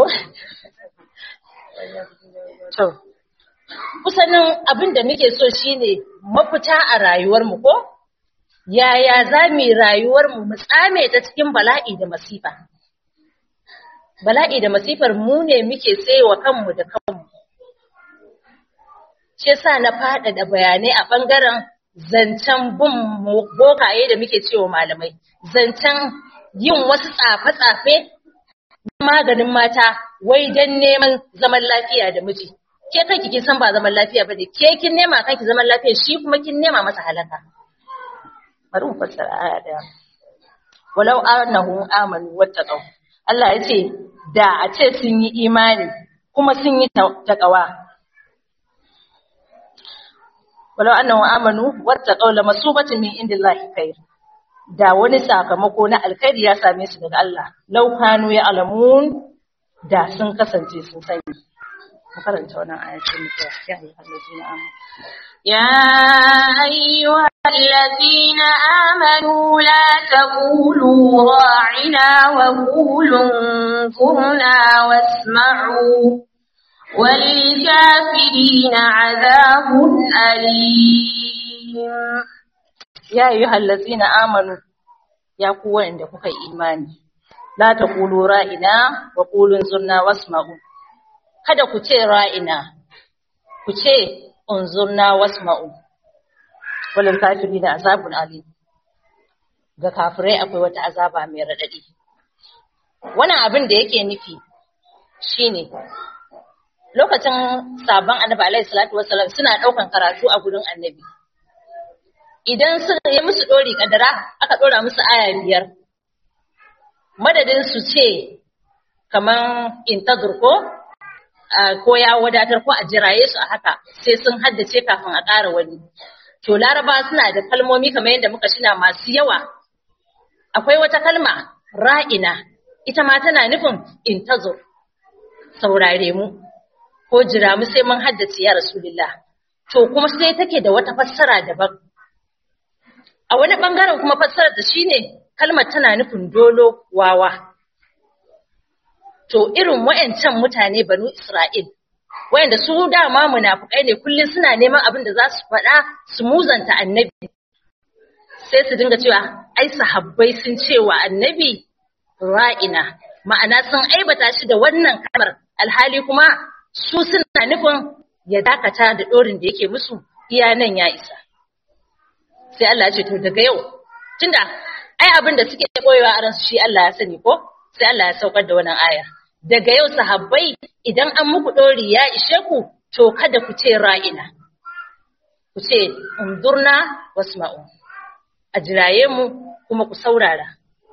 S2: to kusanin abin da muke so shine mafita a rayuwar mu ko yaya za mu yi rayuwar mu mu tsame ta cikin bala'i da masifa bala'i da masifar mu ne muke tsayewa kanmu da kanmu shi yasa na faɗaɗa bayanai a ɓangaren zancen bin bokaye da muke cewa malamai zancen yin wasu tsafe-tsafe na maganin mata wai don neman zaman lafiya da miji ke kanki kin san ba zaman lafiya ba ne ke kin nema kanki zaman lafiya shi kuma kin nema masa halaka bari mu fassara aya daya walau annahu amanu wattaqaw Allah ya ce da a ce sun yi imani kuma sun yi taqwa walau annahu amanu wattaqaw lamasubatin min indillahi khair da wani sakamako na alkhairi ya same su daga Allah law kanu ya alamun da sun kasance sun sani mu karanta wannan ayatin mu ya yi allazina amanu
S3: يا أيها الذين آمنوا لا تقولوا راعنا وقولوا انظرنا واسمعوا وللكافرين عذاب أليم
S2: ya yi hallazina amanu ya ku wa'anda kuka yi imani la taqulu ra'ina wa qulu zurna wasma'u kada ku ce ra'ina ku ce unzurna wasma'u walil kafirina azabun alim ga kafirai akwai wata azaba mai radadi wannan abin da yake nufi shine lokacin sabon annabi alaihi salatu wassalam suna daukan karatu a gurin annabi idan suka yi musu ɗori ƙadara aka ɗora musu aya biyar madadin su ce kaman intazur ko ko ya wadatar ko a jiraye su a haka sai sun haddace kafin a ƙara wani to laraba suna da kalmomi kamar yadda muka shina masu yawa akwai wata kalma ra'ina ita ma tana nufin intazur saurare mu ko jira mu sai mun haddace ya rasulullah to kuma sai take da wata fassara daban a wani ɓangaren kuma fassarar da shi ne kalmar tana nufin dolo wawa to irin wayancan mutane banu Isra'il wayanda su dama munafukai ne kullum suna neman abin da za su faɗa su muzanta annabi sai su dinga cewa ai sahabbai sun cewa annabi ra'ina ma'ana sun aibata shi da wannan kalmar alhali kuma su suna nufin ya dakata da ɗorin da yake musu iya nan ya isa sai Allah ya ce to daga yau tunda ai abin da suke koyewa a ransu shi Allah ya sani ko sai Allah ya saukar da wannan aya daga yau sahabbai idan an muku ɗori ya ishe ku to kada ku ce ra'ina ku ce undurna wasma'u a jiraye mu kuma ku saurara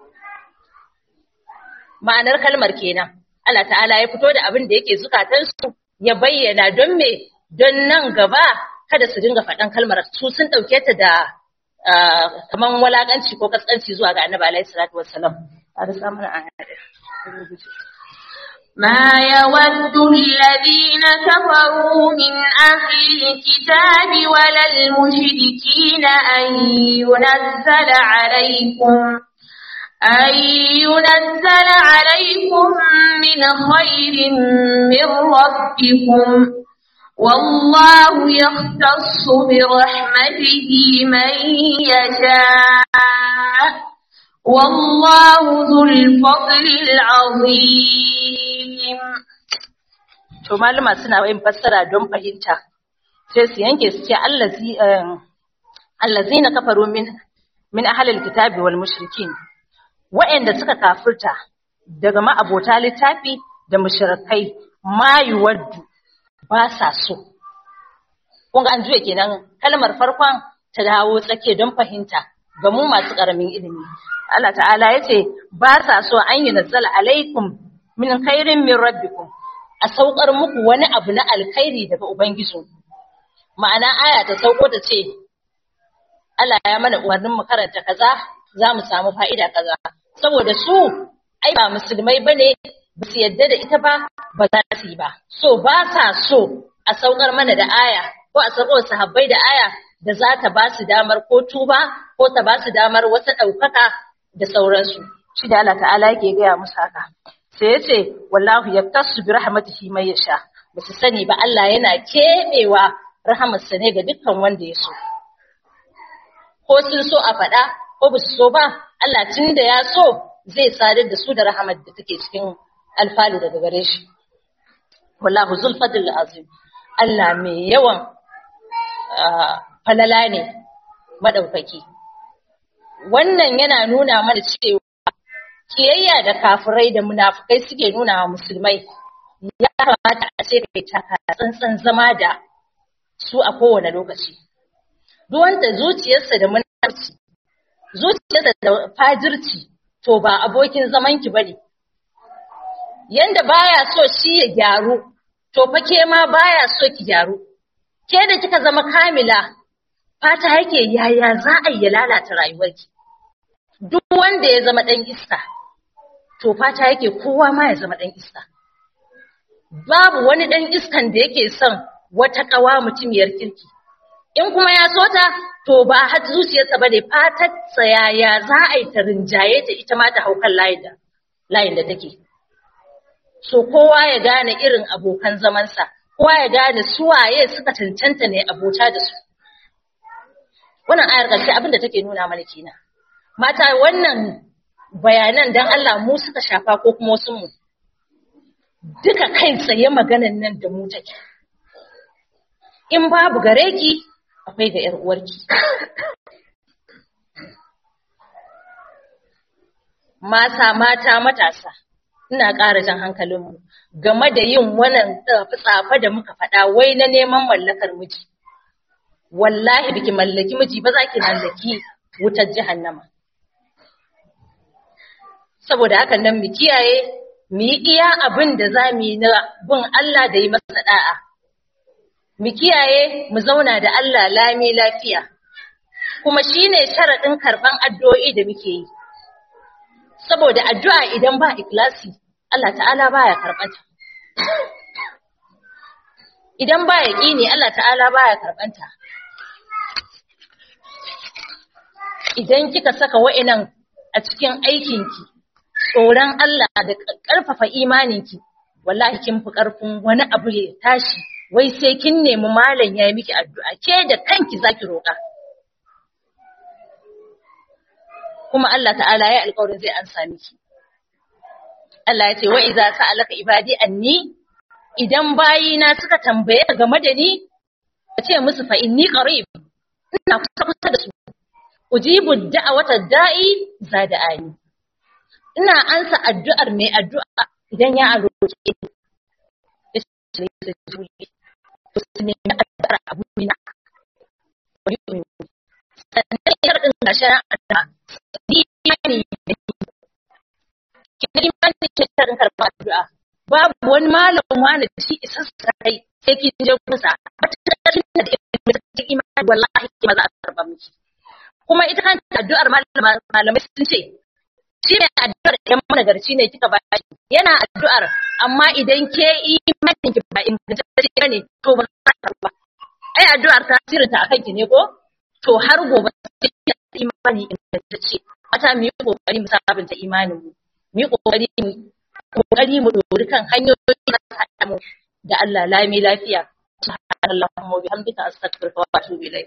S2: ma'anar kalmar kenan Allah ta'ala ya fito da abin da yake zukatansu ya bayyana don me don nan gaba kada su dinga faɗan kalmar su sun ɗauke ta da kaman walakanci ko kaskanci zuwa ga annabi alaihi salatu wassalam a da samun
S3: ما يود الذين كفروا من أهل الكتاب ولا المشركين أن ينزل عليكم أن ينزل عليكم من خير من ربكم والله يختص برحمته من يشاء والله ذو الفضل العظيم
S2: to malama suna yin fassara don fahimta sai su yanke su ce allazi allazina kafaru min min ahlil kitabi wal mushrikin wa'anda suka kafirta daga ma'abota littafi da mushrikai ma yuwaddu ba sa so kun ga an juya kenan kalmar farkon ta dawo tsake don fahimta ga mu masu karamin ilimi Allah ta'ala ya ce ba sa so an yi nazzala alaikum min khairin min rabbikum a saukar muku wani abu na alkhairi daga ubangiji ma'ana aya ta sauko ta ce Allah ya mana umarnin mu karanta kaza za mu samu fa'ida kaza saboda su ai ba musulmai bane ba su yadda da ita ba ba za su yi ba so ba sa so a saukar mana da aya ko a saukar sahabbai da aya da za ta ba su damar ko tuba ko ta ba su damar wata ɗaukaka da sauransu shi da Allah ta'ala yake gaya musu haka sai ya ce wallahu yaktasu bi rahmatihi man yasha ba su sani ba Allah yana keɓewa rahamarsa ne ga dukkan wanda ya so ko sun so a faɗa ko ba su so ba Allah tun da ya so zai sadar da su da rahamar da take cikin alfalu daga gare shi wallahu zul fadl azim Allah mai yawan falala ne madaukaki wannan yana nuna mana cewa kiyayya da kafirai da munafukai suke nuna wa musulmai ya kamata a ce kai taka tsantsan zama da su a kowane lokaci duk wanda zuciyarsa da munafurci zuciyarsa da fajirci to ba abokin zaman ki bane yanda baya so shi ya gyaru to fa ke ma baya so ki gyaru ke da kika zama kamila fata yake yaya za a yi lalata rayuwarki duk wanda ya zama dan iska to fata yake kowa ma ya zama dan iska babu wani dan iskan da yake son wata kawa mutumiyar kirki in kuma ya so ta to ba har zuciyarsa bane fatar yaya za a yi ta rinjaye ta ita ma ta haukan layin da layin da take so kowa ya gane irin abokan zamansa kowa ya gane su waye suka cancanta ne abota da su wannan ayar ƙarshe abin da take nuna mana kenan mata wannan bayanan dan Allah mu suka shafa ko kuma wasu mu duka kai tsaye maganan nan da mu take in babu gare ki akwai ga ‘yar uwarki. Mata, mata, matasa, ina ƙara jan hankalinmu game da yin wannan tsafe da muka faɗa wai na neman mallakar miji. Wallahi biki mallaki miji ba za ki mallaki wutar jahannama. Saboda hakan nan mu kiyaye, mu yi iya abin da za mu yi na bin Allah da yi masa da'a. mu kiyaye mu zauna da Allah lami lafiya kuma shine sharaɗin karɓan addu'o'i da muke yi saboda addu'a idan ba ikhlasi Allah ta'ala baya karɓanta idan ba yaqini Allah ta'ala baya karɓanta idan kika saka wa'annan a cikin aikinki tsoron Allah da ƙarfafa imaninki wallahi kin fi ƙarfin wani abu ya tashi wai sai kin nemi malam ya yi miki addu'a ke da kanki zaki roƙa kuma Allah ta'ala ya alƙawarin zai ansa miki Allah ya ce wa idza sa'alaka ibadi anni idan bayina suka tambaye game da ni ka ce musu fa inni qarib ina kusa kusa da su ujibu da'awata da'i zada'ani ina ansa addu'ar mai addu'a idan ya roƙe ni yace da juli to ne addu'ar abuna wani sannan ya rinka gashin addu'a ni imani da ni imani ce ta rinka addu'a babu wani malam wani da shi isa sai sai kin je kusa wata da imani wallahi ba za a karba miki kuma ita kanta addu'ar malamai sun ce shi ne addu'ar ɗan managarci ne kika ba shi yana addu'ar amma idan ke imanin ki ba ingantacce ne to ba za a karba ai addu'ar ta ta akan ki ne ko to har gobe sai imani ingantacce mata mu yi kokari mu sabunta imanin mu mu yi kokari mu kokari mu dori kan hanyoyi da haɗa mu da Allah lami lafiya subhanallahumma wa bihamdika astaghfiruka wa atubu ilayk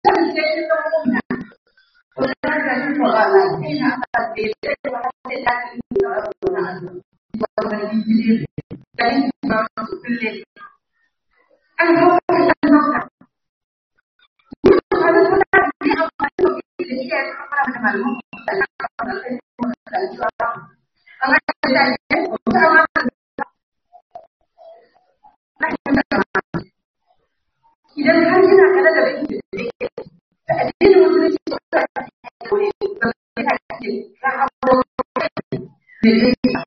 S1: idan har kina kada da bai da addinin musulunci ba ta koyi ba ta ce za a ko ne ne gaskiya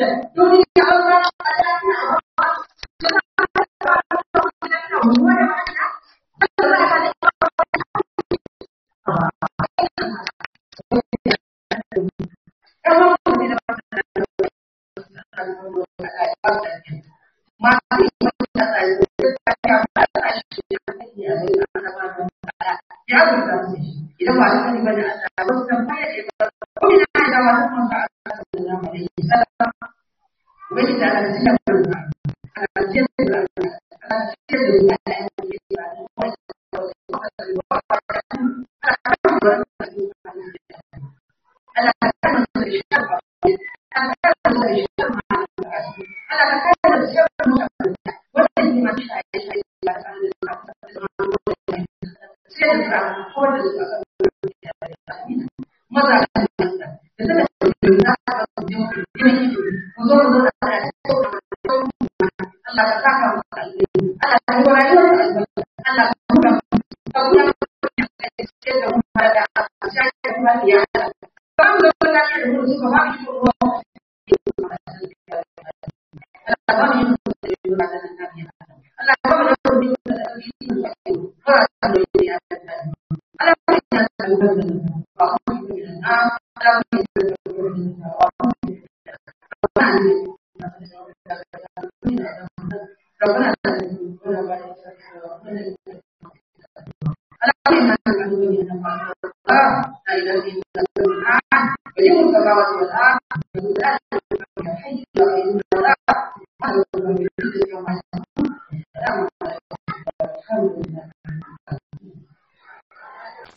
S1: duniya Allah idan ba su sani bane Allah ba su san baya da ba ko ina da ba su san Allah sallallahu alaihi wasallam wani da Allah ya barka Allah ya barka Allah ya barka